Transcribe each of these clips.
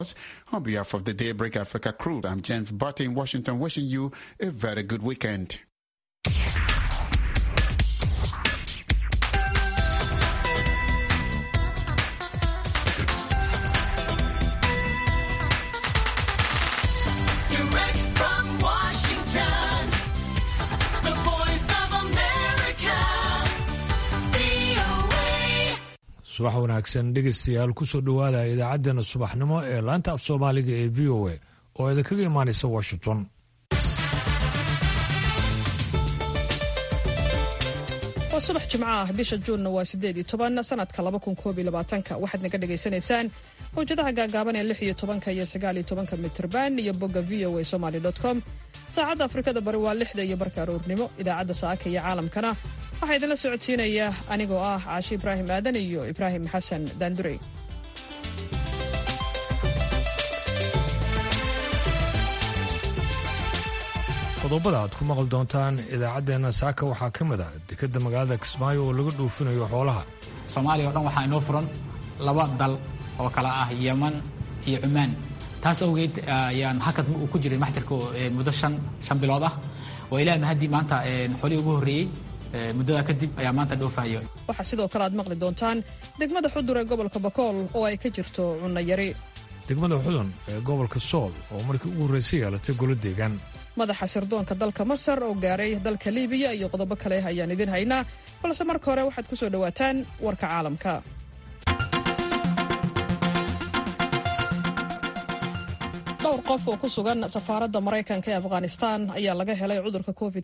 On behalf of the Daybreak Africa crew, I'm James Barty in Washington, wishing you a very good weekend. Direct from Washington, the voice of America, VOA. subax wanaagsan dhegaystayaal kusoo dhowaada idaacaddeenna subaxnimo ee laanta af soomaaliga ee v o a oo idinkaga imaanaysa washington waa subax jimco ah bisha juunna waa sideed iyo toban sanadka laba kun koob iyo labaatanka waxaad naga dhagaysanaysaan mawjadaha gaagaaban ee lix iyo tobanka iyo sagaal iyo tobanka mitrban iyo bogga v o a somaly com saacadda afrikada bari waa lixda iyo barka aroornimo idaacadda saaka iyo caalamkana waxaa idinla socodsiinaya anigoo ah caashi ibraahim aadan iyo ibraahim xasan daandurey qodobada aad ku maqli doontaan idaacaddeenna saaka waxaa ka mid ah dekedda magaalada kismaayo oo laga dhuufinayo xoolaha soomaaliya oo dhan waxaa inoo furan laba dal oo kala ah yeman iyo cumaan taas awgeed ayaan hakad uu ku jiray maxjarka ee muddo shan shan bilood ah oo ilaah mahadii maanta xolihii ugu horreeyey muddadaa kadib ayaa maanta dhoofahayo waxaa sidoo kale aad maqli doontaan degmada xudur ee gobolka bakool oo ay ka jirto cunno yari degmada xudun ee gobolka sool oo markii ugu horraysay yeelatay golo deegaan madaxa sirdoonka dalka masar oo gaaray dalka liibiya iyo qodobo kale ayaan idin haynaa balse marka hore waxaad ku soo dhowaataan warka caalamka dhowr qof oo ku sugan safaaradda maraykanka ee afghanistan ayaa laga helay cudurka covid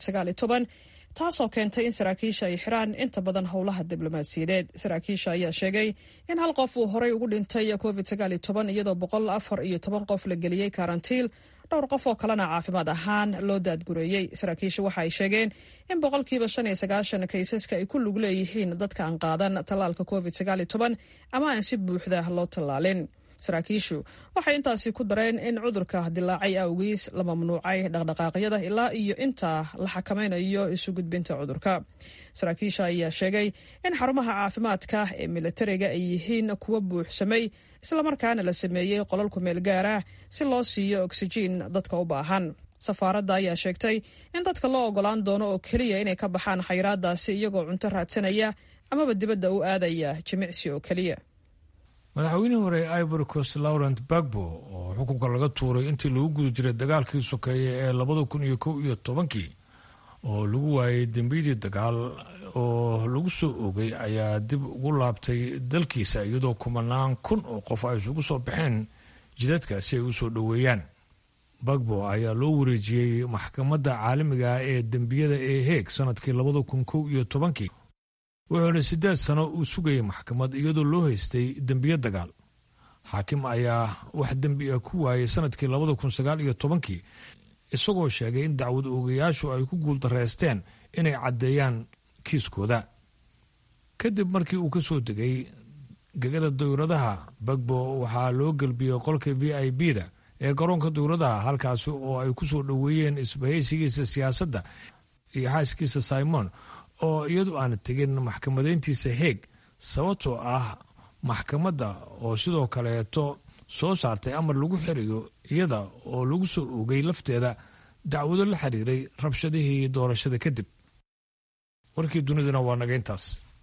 taasoo keentay in saraakiisha ay xiraan inta badan howlaha diblomaasiyadeed saraakiisha ayaa sheegay in hal qof uu horey ugu dhintay covid iyadoo boqol afar iyo toban qof la geliyey karantiil dhowr qof oo kalena caafimaad ahaan loo daadgureeyey saraakiisha waxa ay sheegeen in boqolkiiba shan iyo sagaashan kaysaska ay ku lug leeyihiin dadka aan qaadan tallaalka covid ama aan si buuxda loo tallaalin saraakiishu waxay intaasi ku dareen in cudurka dilaacay awgiis la mamnuucay dhaqdhaqaaqyada ilaa iyo inta la xakamaynayo isu gudbinta cudurka saraakiisha ayaa sheegay in xarumaha caafimaadka ee militariga ay yihiin kuwa buuxsamay islamarkaana la sameeyey qolal kumeel gaar ah si loo siiyo oksijiin dadka u baahan safaaradda ayaa sheegtay in dadka loo ogolaan doono oo keliya inay ka baxaan xayiraadaasi iyagoo cunto raadsanaya amaba dibadda u aadaya jimicsi oo keliya madaxweynihii hore ee ivory coast laurent bagbo oo xukunka laga tuuray intii lagu guda jiray dagaalkii sokeeye ee labada kun iyo kow iyo tobankii oo lagu waayay dembiyadii dagaal oo lagu soo oogay ayaa dib ugu laabtay dalkiisa iyadoo kumanaan kun oo qof ay isugu soo baxeen jidadka si ay u soo dhoweeyaan bagbo ayaa loo wareejiyey maxkamadda caalamiga ee dembiyada ee heeg sanadkii labada kun kow iyo tobankii wuxuuna siddeed sano uu sugayay maxkamad iyadoo loo haystay dembiyo dagaal xaakim ayaa wax dembi ah ku waayay sanadkii labada kun sagaal iyo tobankii isagoo sheegay in dacwad oogayaashu ay ku guuldareysteen inay caddeeyaan kiiskooda kadib markii uu ka soo degay gegada dawladaha bagbo waxaa loo gelbiyey qolka v i b da ee garoonka dawladaha halkaasi oo ay ku soo dhoweeyeen isbahaysigiisa siyaasadda iyo xaaskiisa simon oo iyadu aan tegin maxkamadeyntiisa heeg sababtoo ah maxkamadda oo sidoo kaleeto soo saartay amar lagu xirayo iyada oo lagu soo oogay lafteeda dacwado la xiriiray rabshadihii doorashada kadib warkii dunidana waa naga intaas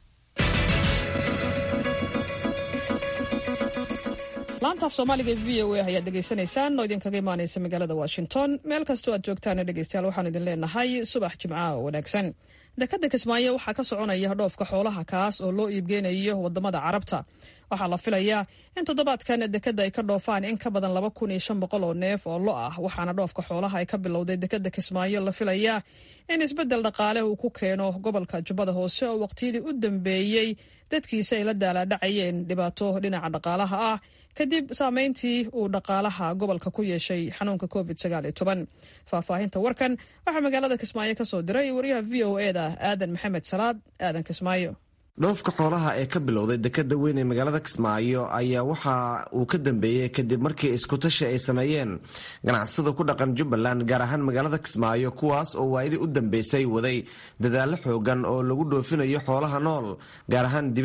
laanta af soomaaliga e v o a ayaad dhegaysanaysaan oo idinkaga imaanaysa magaalada washington meel kastoo aad joogtaana dhegaystayaal waxaan idin leenahay subax jimcaha oo wanaagsan dekadda kismaayo waxaa ka soconaya dhoofka xoolaha kaas oo loo iibgeynayo wadamada carabta waxaa la filayaa in toddobaadkan dekadda ay ka dhoofaan in ka badan laba kun iyo shan boqol oo neef oo lo ah waxaana dhoofka xoolaha ay ka bilowday dekadda kismaayo la filayaa in isbeddel dhaqaale uu ku keeno gobolka jubbada hoose oo waqtiyadii u dambeeyey dadkiisa ay la daalaadhacayeen dhibaato dhinaca dhaqaalaha ah kadib saameyntii uu dhaqaalaha gobolka ku yeeshay xanuunka covid faahfaahinta warkan waxaa magaalada kismaayo ka soo diray wariyaha v o eda aadan maxamed salaad aadan kismaayo dhoofka xoolaha ee ka bilowday dekada weyn ee magaalada kismaayo ayaa waxa uu ka dambeeyey kadib markii iskutashi ay sameeyeen ganacsada ku dhaqan jubbaland gaar ahaan magaalada kismaayo kuwaas oo waayadii u dambeysay waday dadaallo xoogan oo lagu dhoofinayo xoolaha nool gaar ahaan dibida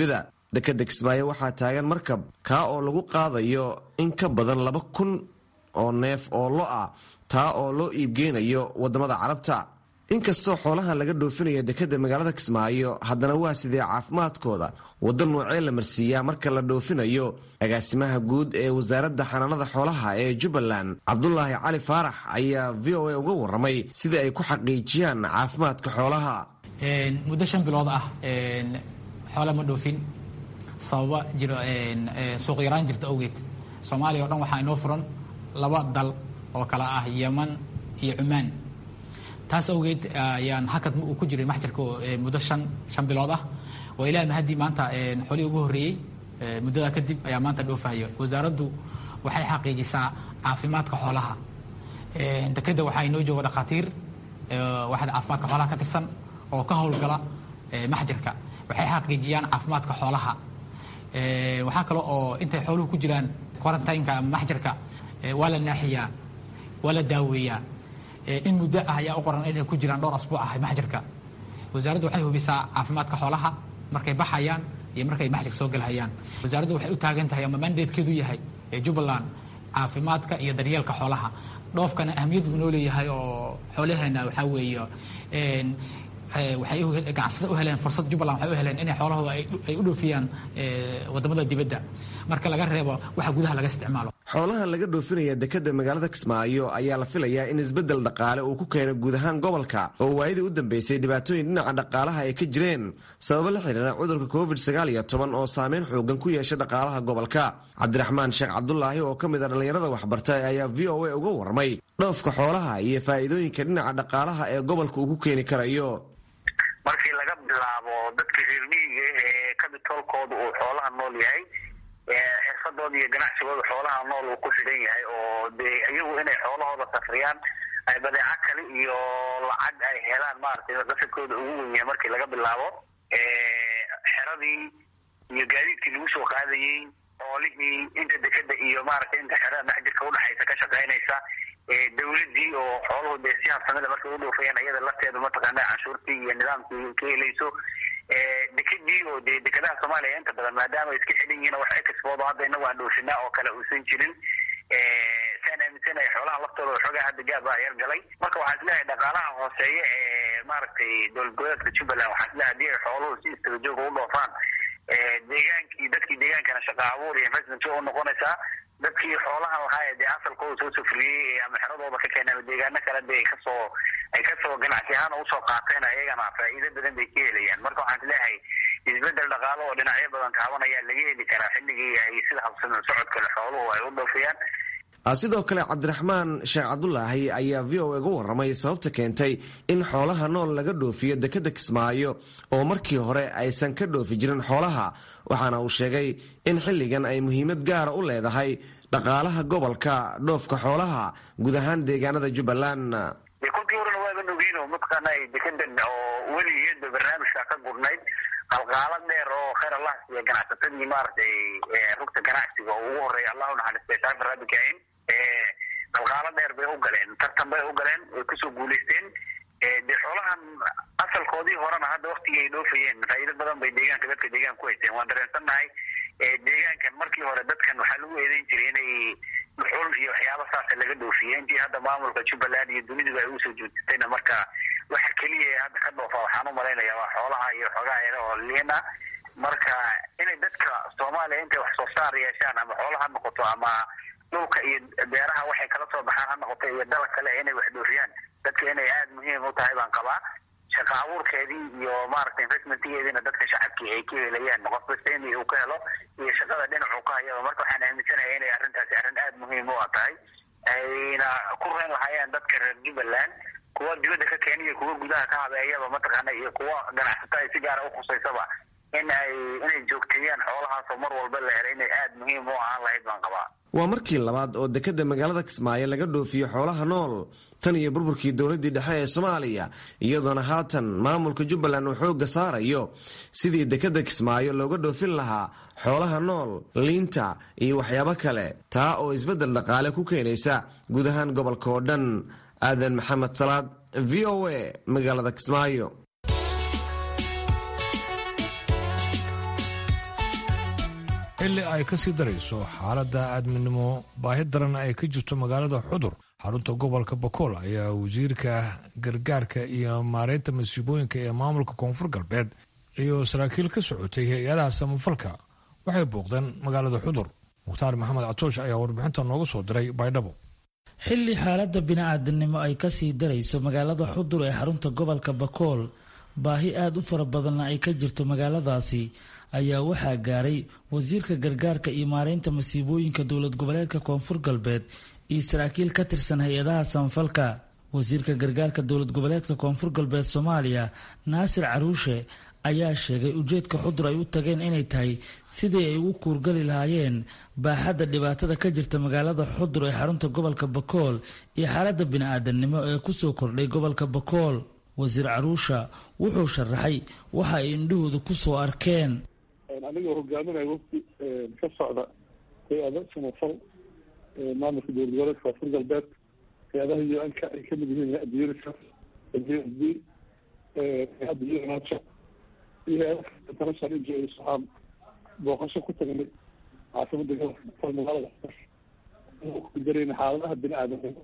dekeda kismaayo waxaa taagan markab kaa oo lagu qaadayo in ka badan laba kun oo neef oo lo ah taa oo loo iibgeynayo wadamada carabta inkastoo xoolahan laga dhoofinayo dekeda magaalada kismaayo haddana waa sidee caafimaadkooda waddo noocee la marsiiyaa marka la dhoofinayo agaasimaha guud ee wasaaradda xanaanada xoolaha ee jubbaland cabdulaahi cali faarax ayaa v o a uga waramay sida ay ku xaqiijiyaan caafimaadka xoolaha muddo shan bilood ah xoole ma dhoofin sababa jiro suuq yaraan jirta awgeed soomaaliya o dhan waxaa inoo furan laba dal oo kala ah yeman iyo cumaan taas awgeed ayaan hakad uu ku jiray maxjarka muddo shan shan bilood ah waa ilahi mahadii maanta xoolihii ugu horreeyey muddadaa kadib ayaa maanta dhoofahayo wasaaraddu waxay xaqiijisaa caafimaadka xoolaha dekeda waxaa inoo jooga dhakhaatiir waxaad caafimaadka xoolaha ka tirsan oo ka howlgala maxjarka waxay xaqiijiyaan caafimaadka xoolaha waxaa kale oo intay xooluhu ku jiraan quarantineka ama maxjarka waa la naaxiyaa waa la daaweeyaa in muddo ah ayaa u qoran inay ku jiraan dhowr asbuuc ah maxjarka wasaaraddu waxay hubisaa caafimaadka xoolaha markay baxayaan iyo markay maxjarka soo galhayaan wasaaraddu waxay u taagan tahay ama mandatekeedu yahay jubbaland caafimaadka iyo daryeelka xoolaha dhoofkana ahamiyad buu noo leeyahay oo xoolaheena waxaa weeye waxay ganacsada u heleen fursad jubbaland waxay u heleen inay xoolahooda ay u dhoofiyaan wadamada dibadda marka laga reebo waxa gudaha laga isticmaalo xoolahan laga dhoofinaya dekeda magaalada kismaayo ayaa la filayaa in isbeddel dhaqaale uu ku keeno guud ahaan gobolka oo waayadii u dambeysay dhibaatooyin dhinaca dhaqaalaha ay ka jireen sababo la xidhiira cudurka covid sagaal iyo toban oo saameyn xoogan ku yeesha dhaqaalaha gobolka cabdiraxmaan sheekh cabdulaahi oo ka mid a dhallinyarada waxbarta ayaa v o a uga warramay dhoofka xoolaha iyo faa'iidooyinka dhinaca dhaqaalaha ee gobolka uu ku keeni karayo markii laga bilaabo dadka reer miyiga ee kabitoolkooda uu xoolaha nool yahay xirfadooda iyo ganacsigooda xoolaha nool uu ku xidhan yahay oo dee iyagu inay xoolahooda safriyaan ay badeeco kale iyo lacag ay helaan maaragtay qasadkooda ugu wen yahay markii laga bilaabo xeradii iyo gaadiidkii lagu soo qaadayey xoolihii inta dekeda iyo maaragtay inta xerada maxjirka udhexaysa ka shaqaynaysa dawladii oo xooluhu dee si habsamida markay u dhoofayaan iyada lafteedu mataqaana canshuurtii iyo nidaamkii ka helayso dekedii oo dee dekedaha soomaaliya inta badan maadaama iska xidhan yihiin wax expordo hadda inagu aan dhoofinaa oo kale uusan jirin saan aaminsanahay xoolaha laftooda waxoogaa hadda gaaba yar galay marka waxaa isleeyahay dhaqaalaha hooseeya ee maaragtay dowlad goboleedka jubbaland waxaa isleeyahay hadii ay xooluhu si istaga jooga u dhoofaan deegaankii dadkii deegaankana shaqa abuur iyo investment u noqonaysaa dadkii xoolahan lahaa dee asalkooda soo safriyey ama xeradooda ka keenay ama deegaano kale de kasoo ay kasoo ganacsi ahaan usoo qaateen ayagana faa'iido badan bay ka helayaan marka waxaan isleeyahay isbedel dhaqaalo oo dhinacyo badan taabanaya laga heli karaa xilligii ay sida habsamin socodkale xooluhu ay u dhoofiyaan sidoo kale cabdiraxmaan sheekh cabdulaahi ayaa v o uga warramay sababta keentay in xoolaha nool laga dhoofiyo dekeda kismaayo oo markii hore aysan ka dhoofi jirin xoolaha waxaana uu sheegay in xilligan ay muhiimad gaara u leedahay dhaqaalaha gobolka dhoofka xoolaha guud ahaan deegaanada jubbaland de kolkii horena waaba nogiin oo mataqaana dekedan oo weligeedba barnaamijka ka gurnayd qalqaalo dheer oo khayr allah siiya ganacsatadii maaragtay rugta ganacsiga oo ugu horeeya allahu naxariistay shaafi rabbi kaahin qalqaalo dheer bay u galeen tartan bay u galeen way kusoo guulaysteen dee xoolahan asalkoodii horena hadda waktigii ay dhoofayeen faa'iido badan bay deegaanka dadka deegaanka ku haysteen waan dareensannahay deegaankan markii hore dadkan waxaa lagu eedeyn jiray inay dhuxul iyo waxyaaba saasa laga dhoofiye intii hadda maamulka jubbaland iyo duniduba ay usoo joojisayna marka waxa keliya ee hadda ka dhoofa waxaan u malaynaya waa xoolaha iyo xoogaha yare oo liina marka inay dadka soomaaliya intay wax soo saar yeeshaan ama xoola ha noqoto ama dhulka iyo beeraha waxay kala soo baxaan ha noqoto iyo dalag kale inay wax dhoofiyaan dadka inay aada muhiim u tahay baan qabaa shaqa abuurkeedii iyo maaragtay investmentgeediina dadka shacabkii ay ka helayaan qof kasta in uu ka helo iyo shaqada dhinacu ka hayaba marka waxaan aaminsanaya inay arrintaasi arrin aada muhiim u a tahay ayna ku reyn lahaayeen dadka reer jubbaland kuwa dibadda ka keena iyo kuwa gudaha ka habeeyaba mataqaana iyo kuwa ganacsato ay si gaara ukhusaysaba in ay inay joogteeyaan xoolahaasoo mar walba la helay inay aada muhiim u ahaan lahayd baan qabaa waa markii labaad oo dekeda magaalada kismaayo laga dhoofiyo xoolaha nool tan iyo burburkii dowladii dhexe ee soomaaliya iyadoona haatan maamulka jubbaland uu xoogga saarayo sidii dekeda kismaayo looga dhoofin lahaa xoolaha nool liinta iyo waxyaabo kale taa oo isbeddel dhaqaale ku keenaysa guud ahaan gobolka oo dhan aadan maxamed salaad v o a magaalada kismaayo xilli ay ka sii darayso xaaladda aadminimo baahi daran ay ka jirto magaalada xudur xarunta gobolka bakool ayaa wasiirka gargaarka iyo maareynta masiibooyinka ee maamulka koonfur galbeed iyo saraakiil ka socotay hay-adaha samafalka waxay booqdeen magaalada xudur mukhtaar maxamed catoosh ayaa warbixinta nooga soo diray baydhabo xilli xaaladda bini-aadamnimo ay kasii darayso magaalada xudur ee xarunta gobolka bakool baahi aada u fara badanna ay ka jirto magaaladaasi ayaa waxaa gaaray wasiirka gargaarka iyo maareynta masiibooyinka dowlad goboleedka koonfur galbeed iyo saraakiil ka tirsan hay-adaha samafalka wasiirka gargaarka dowlad goboleedka koonfur galbeed soomaaliya naasir caruushe ayaa sheegay ujeedka xudur ay u tageen inay tahay sidii ay ugu kuurgali lahaayeen baaxadda dhibaatada ka jirta magaalada xudur ee xarunta gobolka bakool iyo xaaladda bini-aadamnimo ee kusoo kordhay gobolka bakool wasiir caruusha wuxuu sharaxay waxa ay indhahooda kusoo arkeen anigoo hogaaminaya wafdi ka socda hay-ada samafal maamulka dowlad goboleedka koonfur galbeed hay-adaha u n-ka ay kamid yihiin hay-adda unicef s b hay-adda unato iyo hay-ada international njos waxaan booqasho ku tagnay caasimada gobolka magaalada kudareyna xaaladaha bini aadamnimo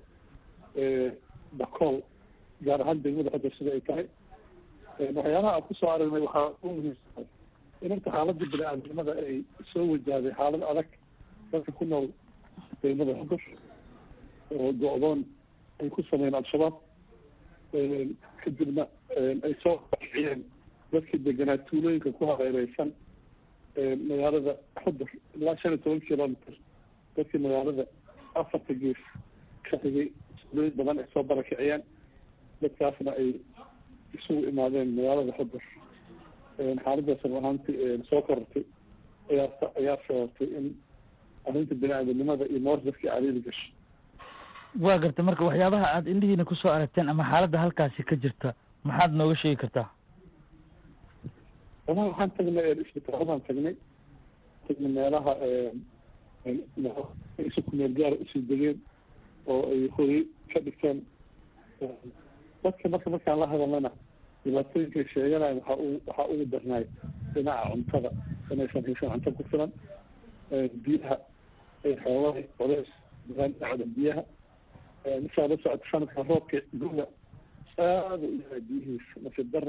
bakool gaar ahaan degmada xodar sida ay tahay waxyaalaha aan kusoo aragnay waxaa u muhiimsan in horta xaaladda bini-aadamnimada ay soo wajahday xaalad adag dadka ku nool degmada xodar oo go-doon ay ku sameeyeen al-shabaab kadibna ay soo kiciyeen dadkii deganaa tuulooyinka ku hareereysan magaalada xodar ilaa shan iyo toban kilometer dadkii magaalada afarta gees ka xigay tuulooyin badan ay soo barakiciyeen dadkaasna ay isugu imaadeen magaalada xodar xaaladaas run ahaantii soo korortay ayaa ayaa sababtay in arrinta bini-aadamnimada iyo noor dadkii cariiri gasho waa gartay marka waxyaabaha aada indhihiina kusoo aragteen ama xaaladda halkaasi ka jirta maxaad nooga sheegi kartaa walahi waxaan tagnay isbitaaladaan tagnay tagnay meelaha isu kumeel gaara usii degeen oo ay hoyay ka dhigteen dadka marka markaan la hadalnana dhibaatooyinkay sheeganayan waxaa u waxaa ugu darnaay dhinaca cuntada inaysan haysan cunto ku filan biyaha ay xoolaha coleys dhinaca biyaha markaa la socota sanadka roobka guga aada u yahay biyihiisa nasiib dara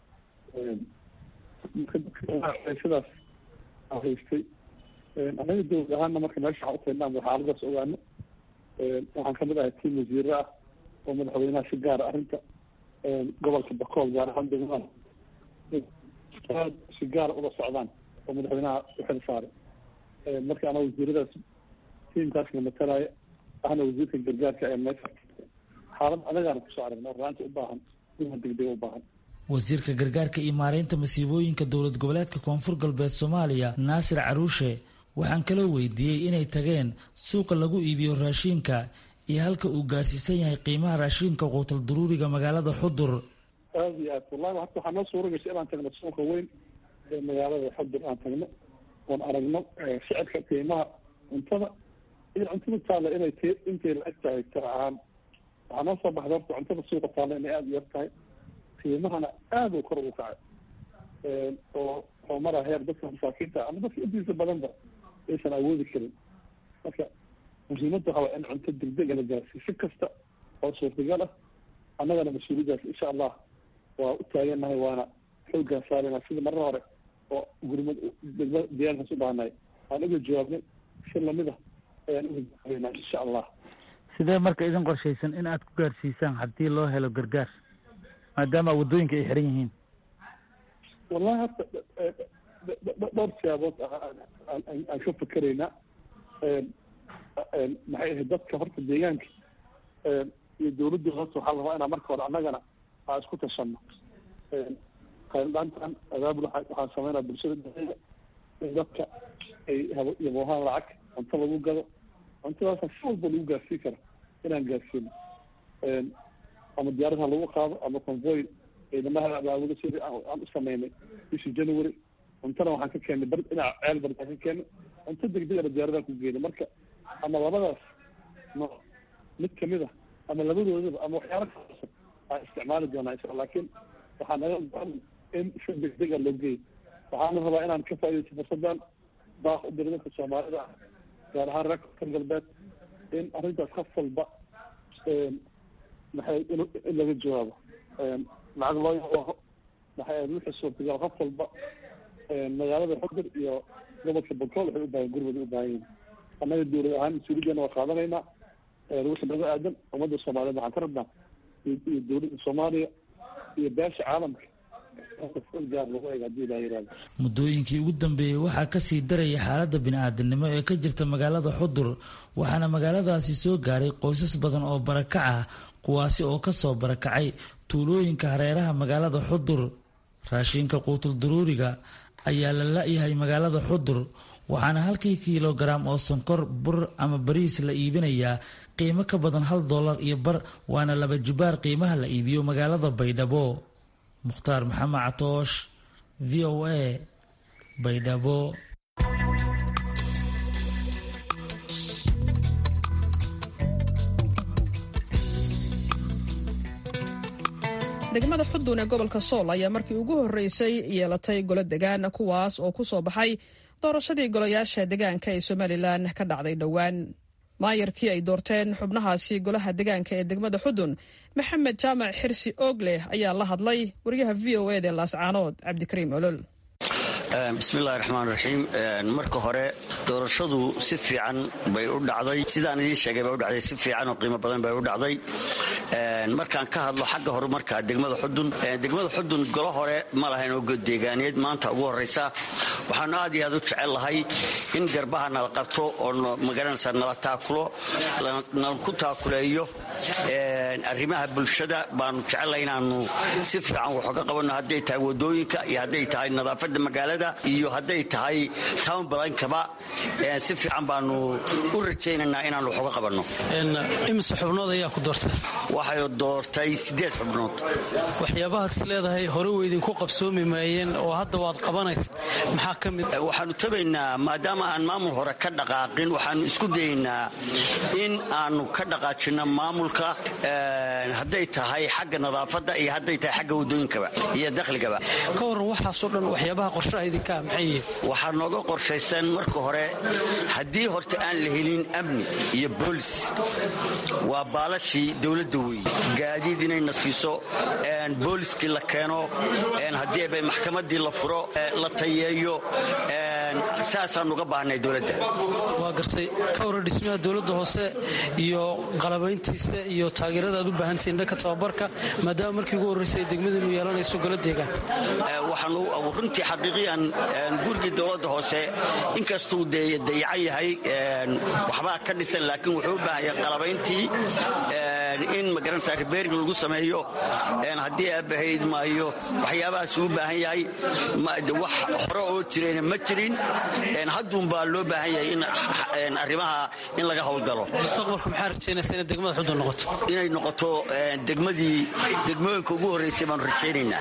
sidaas haystay anaga dowlad ahaana marka meesha waxaan utaynaan xaaladaas ogaano waxaan kamid ahay tiim wasiire ah oo madaxweynaha si gaara arrinta gobolka bakool gaar ahaan degmada aad si gaara ula socdaan oo madaxweynaha uxil saaray marka ana wasiiradaas tiimkaasna matalaya ahna wasiirka gargaarka ee meesha xaalad adagaana kusoo aragna raanta u baahan ima degdeg u baahan wasiirka gargaarka iyo maareynta masiibooyinka dowlad goboleedka koonfur galbeed soomaaliya naasir caruushe waxaan kaloo weydiiyey inay tageen suuqa lagu iibiyo raashiinka iyo halka uu gaarsiisan yahay qiimaha raashiinka quutal daruuriga magaalada xudur aada iyo aad wallahi horta waxaa noo suura gashay inaan tagno suuqa weyn ee magaalada xudur aan tagno oon aragno sicirka qiimaha cuntada iyo cuntada taalla inay t intay la eg tahay tira ahaan waxaa noo soo baxda horta cuntada suuqa taalla inay aada u yar tahay qiimahana aada u kor ugu kacay oo oo maraa heer dadka masaakiinta ama dadka intiisa badanba aysan awoodi karin marka muhiimadda waxaa waa in cunto degdega la gaarsiiyo si kasta oo suurtagal ah annagana mas-uuliyadaas insha allah waa u taagannahay waana xooggaan saarayna sida marra hore oo gurmad degma diyaarkaas u baahnay aan uga jawaabnay si lamid ah ayaan uga jawaabeynaa insha allah sidee marka idin qorshaysan in aad ku gaarsiisaan haddii loo helo gargaar maadaama waddooyinka ay xiran yihiin wallahi horta dhowr siyaabood aan ka fikeraynaa maxay ahayd dadka horta deegaanka iyo dawladda horta waxaa la rabaa inaa marka hore annagana aa isku tashano qayldaantan abaabul waxaan sameynaa bulshada dhexeeda in dadka ay yaboohaan lacag cunto lagu gado cuntadaasa si walba lagu gaarsii kara inaan gaarsiino ama diyaaradaha lagu qaado ama convoy ciidamaha abaabulo sidii aan u sameynay bishii january cuntana waxaan ka keenay bar dhinaca ceel bardaan ka keenay cunto degdegana diyaaradaha ku geynay marka ama labadaas nooc mid kamid ah ama labadoodaba ama waxyaala kasan aan isticmaali doonaa insha laakiin waxaa naga go-an in si degdega loo geeyo waxaana rabaa inaan ka faaidaysto fursadan baaq u diray dadka soomaalida gaar ahaan reer koonfur galbeed in arrintaas qof walba maxay in in laga jawaabo lacag loo yaqo maxay ahayd wixii suurtagal qof walba magaalada xudur iyo gobolka bakool waxay u baahan gurmud u baahan yihin annaga dowlad ahaan mas-uuliyaddeena waa qaadanaynaa wixii naga aadan ummadda soomaaliyeed waxaan ka rabnaa iyo iyo dowladda soomaaliya iyo beesha caalamka gaar lagu eega hadii ilaa yihahdo muddooyinkii ugu dambeeyey waxaa kasii daraya xaaladda bini-aadamnimo ee ka jirta magaalada xudur waxaana magaaladaasi soo gaaray qoysas badan oo barakac ah kuwaasi oo kasoo barakacay tuulooyinka hareeraha magaalada xudur raashinka quutul duruuriga ayaa la la-yahay magaalada xudur waxaana halkii kilogaram oo sonkor bur ama bariis la iibinayaa qiimo ka badan hal dollar iyo bar waana laba jubaar qiimaha la iibiyo magaalada baydhabo mukhtaar maxamed catoosh v o a baydhabo degmada xudun ee gobolka sool ayaa markii ugu horreysay yeelatay golo degaan kuwaas oo ku soo baxay doorashadii golayaasha degaanka ee somalilan ka dhacday dhowaan maayarkii ay doorteen xubnahaasi golaha degaanka ee degmada xudun maxamed jaamac xirsi oogleh ayaa la hadlay wariyaha v o eda laascaanood cabdikariim olol bismillahi raxmaan raxiim marka hore doorashadu si fiican bay u dhacday sidaan idiin sheegay bay u dhacday si fiican oo qiimo badan bay u dhacday markaan ka hadlo xagga horumarka degmada xudun degmada xudun golo hore ma lahayn oo deegaaneed maanta ugu horraysa waxaanu aad iyo aad u jecel lahay in garbaha nala qabto oo magaranaysa nala taakulo nala ku taakuleeyo arrimaha bulshada baanu jecellahay inaanu si fiican wax uga qabanno hadday tahay wadooyinka iyo hadday tahay nadaafadda magaalada iyo hadday tahay town balankaba si fiican baanu u rajaynaynaa inaanu wax uga qabanno imise xubnood ayaa ku doortay waxay doortay siddeed xubnood waxyaabahaad is leedahay hore weydinku qabsoomi maayeen oo hadda waad qabanaysa maxaa ka mid waxaanu tabaynaa maadaama aan maamul hore ka dhaqaaqin waxaanu isku dayaynaa in aanu ka dhaqaajinno maamulka hadday tahay xagga nadaafadda iyo hadday tahay xagga wadooyinkaba iyo dakhligaba ka waran waxaasoo dhan waxyaabaha qorshaha idinkaa maxay yihiin waxaa nooga qorshaysan marka hore haddii horta aan la helin amni iyo boolis waa baalashii dowladda weeye gaadiid inayna siiso booliskii la keeno haddii bay maxkamaddii la furo la tayeeyo saasaan uga baahnay dowladda waa gartay ka waran dhismaha dowladda hoose iyo qalabayntiisa iyo taageerada aad u baahantihiin dhanka tababarka maadaama markii ugu horraysay ay degmadiinu yeelanayso golo deegaan waxaanu runtii xaqiiqiyan gurigii dowladda hoose inkastuu dee dayacan yahay waxbaa ka dhisan laakiin wuxuu u baahan yahay qalabayntii in magaranaysa ribeering lagu sameeyo haddii aabahayd maayo waxyaabahaas uu baahan yahay wax hore oo jirayna ma jirin hadduunbaa loo baahan yahay in arrimaha in laga howlgalo mustaqbalka maxaa rajaynaysa inay degmada xudun noqoto inay noqoto degmadii degmooyinka ugu horraysay baanu rajaynaynaa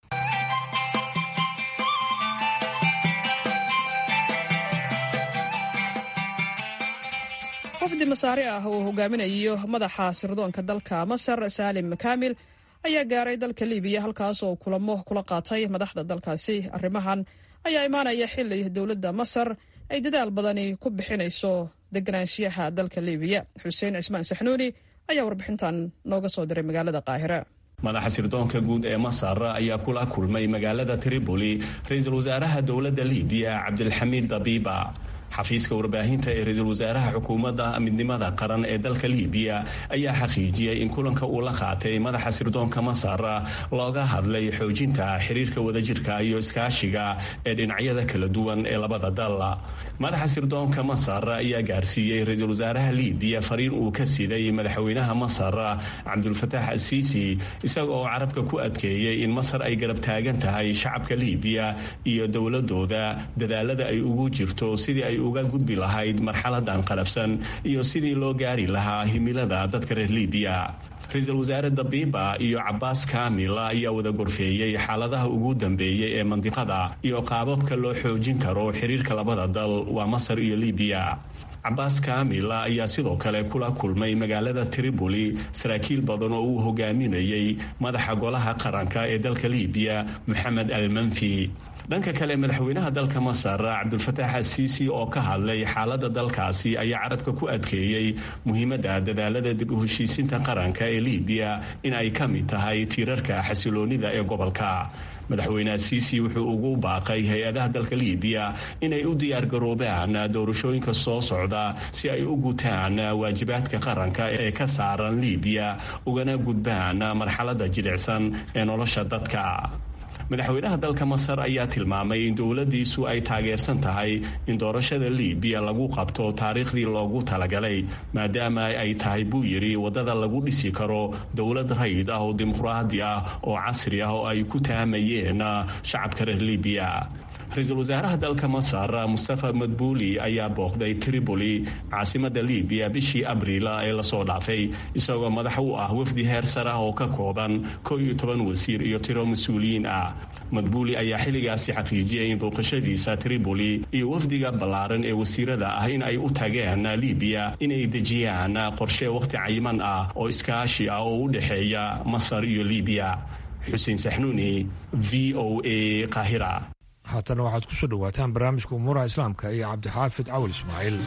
wafdi masaare ah oo hogaaminayo madaxa sirdoonka dalka masar saalim kaamil ayaa gaaray dalka libiya halkaas oo kulamo kula qaatay madaxda dalkaasi arrimahan ayaa imaanaya xili dowladda masar ay dadaal badani ku bixinayso deganaanshiyaha dalka libiya xuseen cismaan saxnuuni ayaa warbixintan nooga soo diray magaalada qaahira madaxa sirdoonka guud ee masar ayaa kula kulmay magaalada tripoli ra-iisul wasaaraha dowladda libiya cabdilxamiid dabiiba xafiiska warbaahinta ee ra-iisul wasaaraha xukuumadda midnimada qaran ee dalka libiya ayaa xaqiijiyey in kulanka uu la qaatay madaxa sirdoonka masar looga hadlay xoojinta xiriirka wadajirka iyo iskaashiga ee dhinacyada kala duwan ee labada dal madaxa sirdoonka masar ayaa gaarsiiyey ra-iisul wasaaraha libiya fariin uu ka siday madaxweynaha masar cabdulfataax asiisi isaga oo carabka ku adkeeyey in masar ay garab taagan tahay shacabka libiya iyo dowladooda dadaalada ay ugu jirto sidii ay uga gudbi lahayd marxaladan qalafsan iyo sidii loo gaari lahaa himilada dadka reer libiya ra-iisul wasaare dabiiba iyo cabaas kaamil ayaa wada gorfeeyey xaaladaha ugu dambeeyey ee mandiqada iyo qaababka loo xoojin karo xiriirka labada dal waa masar iyo libiya cabaas kaamil ayaa sidoo kale kula kulmay magaalada tripoli saraakiil badan oo uu hogaaminayay madaxa golaha qaranka ee dalka libiya moxamed almanfi dhanka kale madaxweynaha dalka masar cabdulfataax asiisi oo ka hadlay xaalada dalkaasi ayaa carabka ku adkeeyey muhiimadda dadaalada dib u heshiisinta qaranka ee libiya in ay ka mid tahay tiirarka xasiloonida ee gobolka madaxweyne asiisi wuxuu ugu baaqay hay-adaha dalka libiya inay u diyaargaroobaan doorashooyinka soo socda si ay u gutaan waajibaadka qaranka ee ka saaran libiya ugana gudbaan marxalada jilicsan ee nolosha dadka madaxweynaha dalka masar ayaa tilmaamay in dowladiisu ay taageersan tahay in doorashada libiya lagu qabto taariikhdii loogu talagalay maadaama ay tahay buu yidhi waddada lagu dhisi karo dowlad rayid ah oo dimuqraadi ah oo casri ah oo ay ku taamayeen shacabka reer libiya ra-iisul wasaaraha dalka masar mustafa madbuuli ayaa booqday tripoli caasimada libiya bishii abriil ee lasoo dhaafay isagoo madax u ah wafdi heer sar ah oo ka kooban koo iyo toban wasiir iyo tiro mas-uuliyiin ah madbuuli ayaa xilligaasi xaqiijiyay in booqashadiisa tripoli iyo wafdiga ballaaran ee wasiirada ah in ay u tageen libiya inay dejiyaan qorshe wakhti cayiman ah oo iskaashi ah oo u dhexeeya masar iyo libiya xuseen saxnuuni v o a qaahira haatana waxaad ku soo dhowaataan barnaamijka umuuraha islaamka iyo cabdixaafid cawal ismaaciil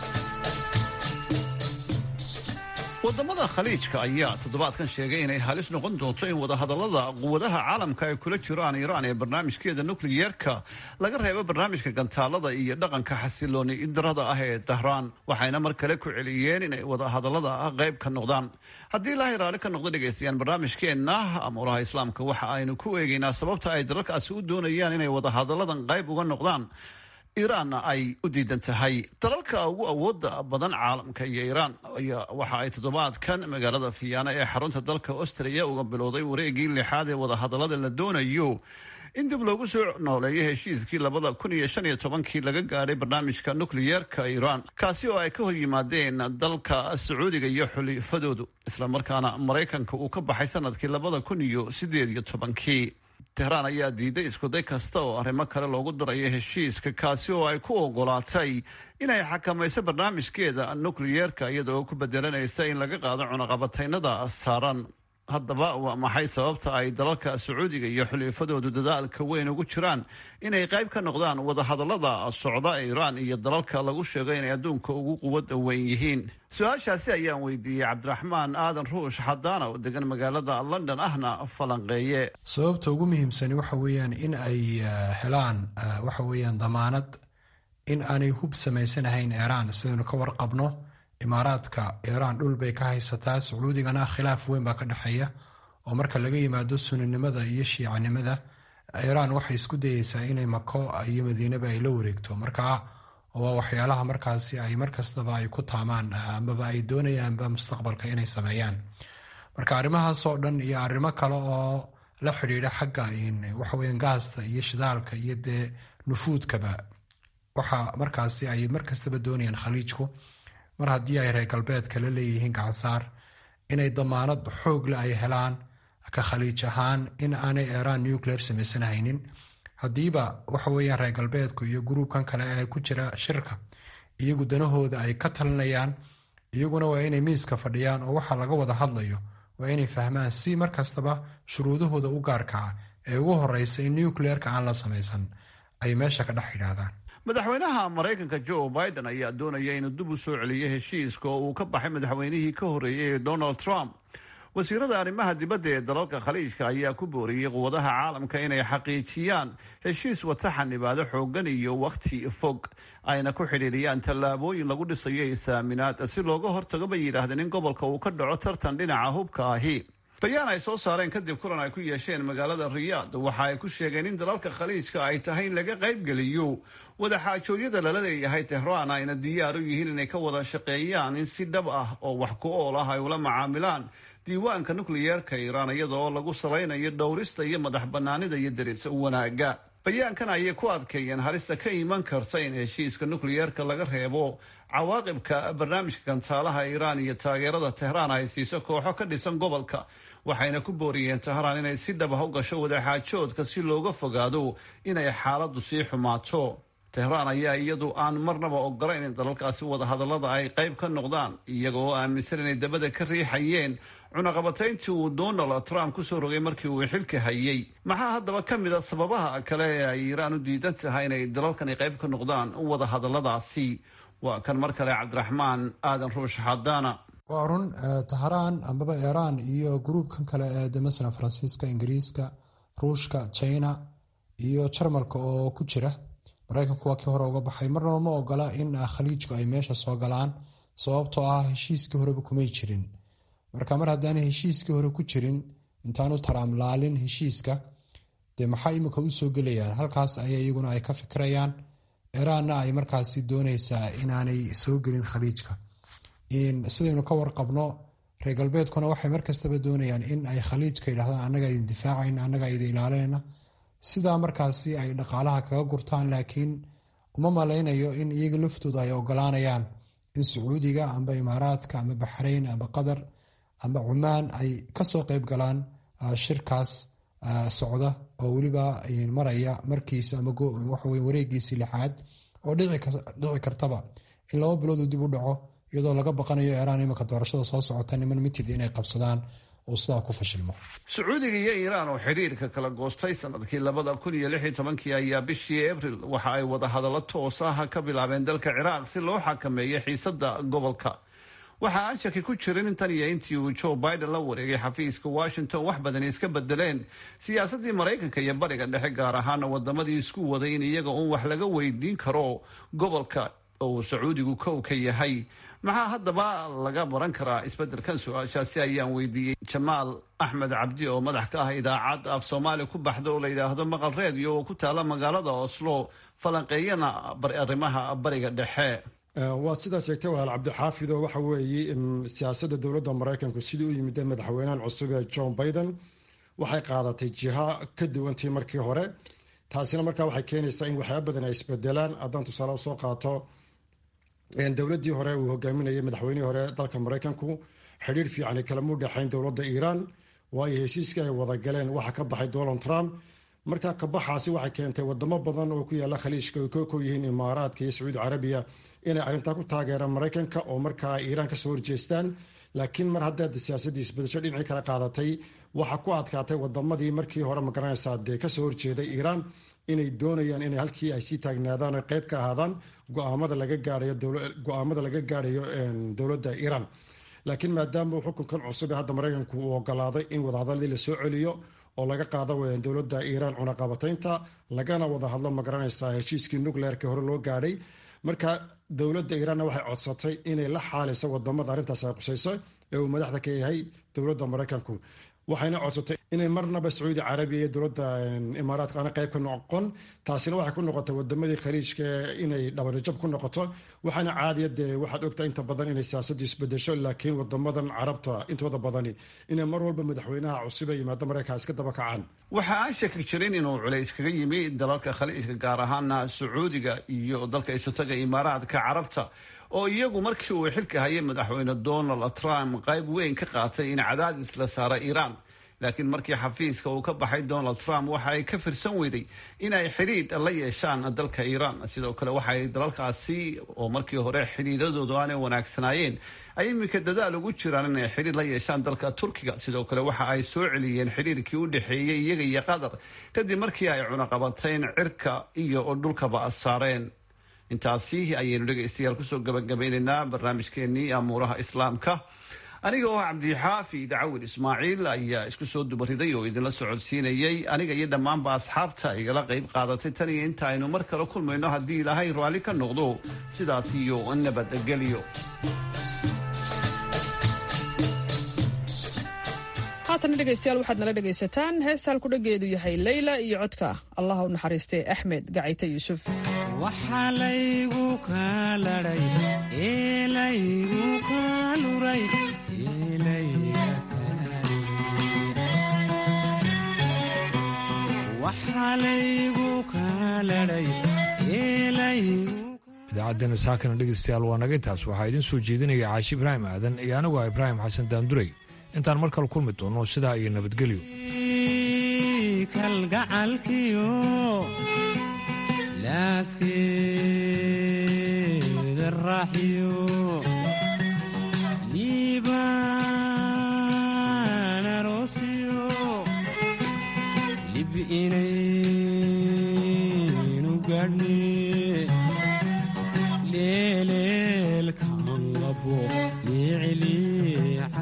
wadamada khaliijka ayaa toddobaadkan sheegay inay halis noqon doonto in wadahadallada quwadaha caalamka ay kula jiraan iiraan ee barnaamijkeeda nukliyeerka laga reebo barnaamijka gantaalada iyo dhaqanka xasilooni darada ah ee dahraan waxayna mar kale ku celiyeen inay wadahadallada qayb ka noqdaan haddii ilaahay raalli ka noqdo dhegaystayaal barnaamijkeenna amuuraha islaamka waxa aynu ku eegaynaa sababta ay dalalkaasi u doonayaan inay wadahadalladan qayb uga noqdaan iiraanna ay u diidan tahay dalalka ugu awooda badan caalamka iyo iiraan waxa ay toddobaadkan magaalada fiyaana ee xarunta dalka austria uga bilowday wareegii lixaad ee wadahadallada la doonayo in dib loogu soo nooleeyo heshiiskii labada kun iyo shan iyo tobankii laga gaadhay barnaamijka nukliyeerka iiraan kaasi oo ay ka hor yimaadeen dalka sacuudiga iyo xulifadoodu islamarkaana maraykanka uu ka baxay sanadkii labada kun iyo sideed iyo tobankii tehraan ayaa diiday iskuday kasta oo arrimo kale loogu darayo heshiiska kaasi oo ay ku ogolaatay inay xakamayso barnaamijkeeda nukliyeerka iyada oo ku bedelanaysa in laga qaado cunaqabataynada saaran haddaba waa maxay sababta ay dalalka sacuudiga iyo xulifadoodu dadaalka weyn ugu jiraan inay qayb ka noqdaan wadahadallada socda ee iiraan iyo dalalka lagu sheego inay adduunka ugu quwada weyn yihiin su-aashaasi ayaan weydiiyey cabdiraxmaan aadan ruush xadaana oo degan magaalada london ahna falanqeeye sababta ugu muhiimsani waxa weeyaan in ay helaan waxa weeyaan damaanad in aanay hub samaysanahayn iiraan sidaynu ka warqabno imaaraadka iiraan dhul bay ka haysataa sacuudigana khilaaf weyn baa ka dhexeeya oo marka laga yimaado suninimada iyo shiicanimada iiraan waxay isku dayeysaa inay mako iyo madiinaba ay la wareegto marka waa waxyaalaha markaasi ay markastaba ay ku taamaan amaba ay doonayaanba mustaqbalka inay sameeyaan marka arrimahaasoo dhan iyo arrimo kale oo la xidhiidha xagga waxaweyan gaasta iyo shidaalka iyo dee nufuudkaba waxa markaasi ay markastaba doonayaan khaliijku mar haddii ay reer galbeedka la leeyihiin gacansaar inay damaanad xoogle ay helaan ka khaliij ahaan in aanay iiraan nuclear samaysanhaynin haddiiba waxa weeyaan reer galbeedku iyo gruubkan kale ee ku jira shirka iyagu danahooda ay ka talinayaan iyaguna waa inay miiska fadhiyaan oo waxa laga wada hadlayo waa inay fahmaan si markastaba shuruudahooda u gaarkaa ee ugu horeysa in nucleerka aan la samaysan ay meesha ka dhex yidhaahdaan madaxweynaha maraykanka joe biden ayaa doonaya inuu dib u soo celiyo heshiiska oo uu ka baxay madaxweynihii ka horreeyey ee donald trump wasiirada arrimaha dibadda ee dalalka khaliijka ayaa ku booriyey quwadaha caalamka inay xaqiijiyaan heshiis wata xanibaado xoogan iyo wakhti fog ayna ku xidhiiriyaan tallaabooyin lagu dhisayo isaaminaad si looga hortago bay yidhaahdeen in gobolka uu ka dhaco tartan dhinaca hubka ahi bayaan ay soo saareen kadib kulan ay ku yeesheen magaalada riyaad waxa ay ku sheegeen in dalalka khaliijka ay tahay in laga qaybgeliyo wadaxaajoodyada lala leeyahay tehraan ayna diyaar u yihiin inay ka wada shaqeeyaan in si dhab ah oo wax ku ool ah ay ula macaamilaan diiwaanka nukliyeerka iiraan iyada oo lagu salaynayo dhowrista iyo madax banaanida iyo deris wanaaga bayaankan ayay ku adkeeyeen halista ka iman karta in heshiiska nukliyeerka laga reebo cawaaqibka barnaamijka gantaalaha iiraan iyo taageerada tehraan ay siiso kooxo ka dhisan gobolka waxayna ku booriyeen tehraan inay si dhab ah u gasho wadaxaajoodka si looga fogaado inay xaaladdu sii xumaato tehraan ayaa iyadu aan marnaba ogolayn in dalalkaasi wadahadallada ay qayb ka noqdaan iyagoo aaminsan inay dabada ka riixayeen cunaqabatayntii uu donald trump kusoo rogay markii uu xilka hayay maxaa haddaba ka mid a sababaha kale ee ay iiraan u diidan tahay inay dalalkani qayb ka noqdaan wadahadalladaasi waa kan mar kale cabdiraxmaan aadan ruush xadaana waa run tahraan ambaba iiraan iyo gruubkan kale ee de masalan faransiiska ingiriiska ruushka china iyo jarmalka oo ku jira maraykanku waa kii hore uga baxay marnaba ma ogola in khaliijku ay meesha soo galaan sababtoo ah heshiiskii horeba kumay jirin marka mar haddaanay heshiiskii hore ku jirin intaanu taraam laalin heshiiska dee maxaa imika u soo gelayaan halkaas aya iyaguna ay ka fikirayaan iiraanna ay markaasi dooneysaa inaanay soo gelin khaliijka sidaynu ka warqabno reer galbeedkuna waxay markastaba doonayaan in ay khaliijka yidhahdaan annaga idin difaacayn annaga idin ilaalinayna sidaa markaasi ay dhaqaalaha kaga gurtaan laakiin uma malaynayo in iyaga laftooda ay ogolaanayaan in sacuudiga amba imaaraadka amba baxrayn amba qatar amba cumaan ay kasoo qeyb galaan shirkaas socda oo weliba maraya markiisa ama waxawe wareegiisii lixaad oo dhici kartaba in laba biloodu dib u dhaco iyadoo laga baqanayo iiraan iminka doorashada soo socota niman mitid inay qabsadaan oo sidaa ku fashilmo sacuudiga iyo iiraan oo xidhiirka kala goostay sanadkii labada kun iyo lix iyo tobankii ayaa bishii abril waxa ay wadahadallo toos ah ka bilaabeen dalka ciraaq si loo xakameeyo xiisada gobolka waxa aan shaki ku jirin in tan iyo intii uu joe biden la wareegay xafiiska washington wax badan iska bedeleen siyaasadii maraykanka iyo bariga dhexe gaar ahaana wadamadii isku waday in iyaga uun wax laga weydiin karo gobolka oo uu sacuudigu kow ka yahay maxaa haddaba laga baran karaa isbeddelkan su-aashaasi ayaan weydiiyey jamaal axmed cabdi oo madax ka ah idaacad af soomaali ku baxda oo la yidhaahdo maqal reediyo oo ku taala magaalada oslo falanqeeyana arrimaha bariga dhexe waad sidaa sheegtay walaal cabdixaafid oo waxa weeye siyaasadda dowladda maraykanku sidii u yimid madaxweynahan cusub ee john biden waxay qaadatay jiha ka duwantii markii hore taasina markaa waxay keenaysaa in waxyaaba badan ay isbedelaan haddaan tusaale usoo qaato dowladdii hore uu hogaaminayay madaxweynihii hore dalka maraykanku xidhiir fiican kalamuu dhexayn dowladda iiraan waayo heshiiskii ay wada galeen waxa ka baxay donald trump markaa kabaxaasi waxay keentay wadamo badan oo ku yaala khaliijka ay kooko yihiin imaaraadka iyo sacuudi carabiya inay arrintaa ku taageeraan maraykanka oo markaa iiraan kasoo horjeestaan laakiin mar haddaad siyaasadii isbedesho dhinacii kala qaadatay waxa ku adkaatay wadamadii markii hore magaranaysaa dee kasoo horjeeday iiraan inay doonayaan inay halkii ay sii taagnaadaan oo qeyb ka ahaadaan go-aamada laga gaadhayo go-aamada laga gaadhayo dowladda iiraan laakiin maadaama xukunkan cusub ee hadda maraykanku uu ogolaaday in wadahadaladii lasoo celiyo oo laga qaado dowladda iiraan cunaqabataynta lagana wada hadlo magaranaysaa heshiiskii nucleerka hore loo gaadhay marka dowladda iiraanna waxay codsatay inay la xaaliso wadamada arrintaas ay qusayso ee uu madaxda ka yahay dowladda maraykanku waxayna codsatay inay marnaba sacuudi carabiya iyo dowladda imaaraadka aana qayb ka noqon taasina waxay ku noqotay wadamadii khaliijka inay dhabarjab ku noqoto waxaana caadiya dee waxaad ogtaa inta badan inay siyaasaddu isbedesho laakiin wadamadan carabta intooda badani inay mar walba madaxweynaha cusub ee yimaado maraykanka iska daba kacaan waxa aan shaki jirin inuu culays kaga yimi dalalka khaliijka gaar ahaana sacuudiga iyo dalka isotaga imaaraadka carabta oo iyagu markii uu xilka hayay madaxweyne donald trump qayb weyn ka qaatay in cadaadis la saara iiraan laakiin markii xafiiska uu ka baxay donald trump waxa ay ka firsan weyday in ay xidhiidh la yeeshaan dalka iiraan sidoo kale waxa ay dalalkaasi oo markii hore xidhiidhadoodu aanay wanaagsanaayeen ay iminka dadaal ugu jiraan inay xidhiir la yeeshaan dalka turkiga sidoo kale waxa ay soo celiyeen xidhiirkii u dhexeeyey iyaga iyo qatar kadib markii ay cunaqabateyn cirka iyo dhulkaba saareen intaasi ayaynu dhegaystayaal kusoo gabagabaynaynaa barnaamijkeenii amuuraha islaamka aniga oo cabdixaafi dacawil ismaaciil ayaa isku soo dubariday oo idinla socodsiinayay aniga iyo dhammaanba asxaabta igala qayb qaadatay tan iyo inta aynu mar kale kulmayno haddii ilaahay raalli ka noqdo sidaas iyo nabadgelyo haatana dhegaystayaal waxaad nala dhegaysataan heesta halku dhageedu yahay leyla iyo codka allah u naxariistay axmed gacayte yuusuf waxaa laygu kaaladhay eelaygu kaaluray waxaa laygu kaaladhay idaacaddeena saakana dhegaystayaal waa naga intaas waxaa idiin soo jeedinaya caashi ibraahim aadan iyo anigu ah ibraahim xasan daanduray intaan mar kale kulmi doonno sidaa iyo nabadgelyo kalgacalkiyo laaskeeda raaxiyo liibaan aroosiyo lib inaynu gaadhni